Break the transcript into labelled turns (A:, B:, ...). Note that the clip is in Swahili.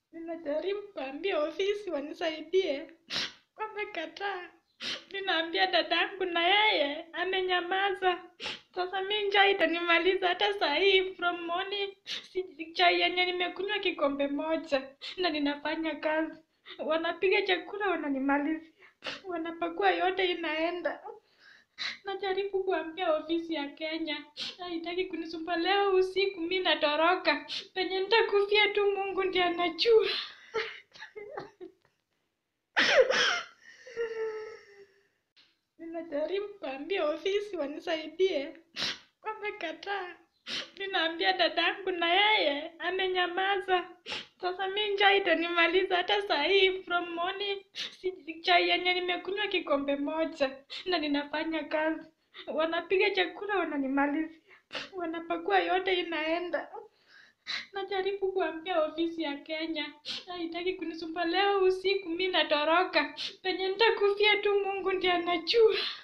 A: Ninajaribu kuambia ofisi wanisaidie, wamekataa. Ninaambia dadangu na yeye amenyamaza. Sasa mi njaa itanimaliza hata saa hii from morning. Si chai yenye nimekunywa kikombe moja na ninafanya kazi. Wanapiga chakula wananimalizia, wanapakua yote inaenda. Najaribu kuambia ofisi ya Kenya haitaki kunisumbua. Leo usiku mi natoroka, penye nitakufia tu Mungu ndiye anajua. Ninajaribu kuambia ofisi wanisaidie, wamekataa. Ninaambia dadangu na yeye amenyamaza. Sasa mi njaa itanimaliza hata saa hii from morning. Si chai yenye nimekunywa kikombe moja na ninafanya kazi. Wanapiga chakula wananimalizia, wanapakua yote inaenda. Najaribu kuambia ofisi ya Kenya haitaki kunisumbua. Leo usiku mi natoroka, penye nitakufia tu Mungu ndiye anajua.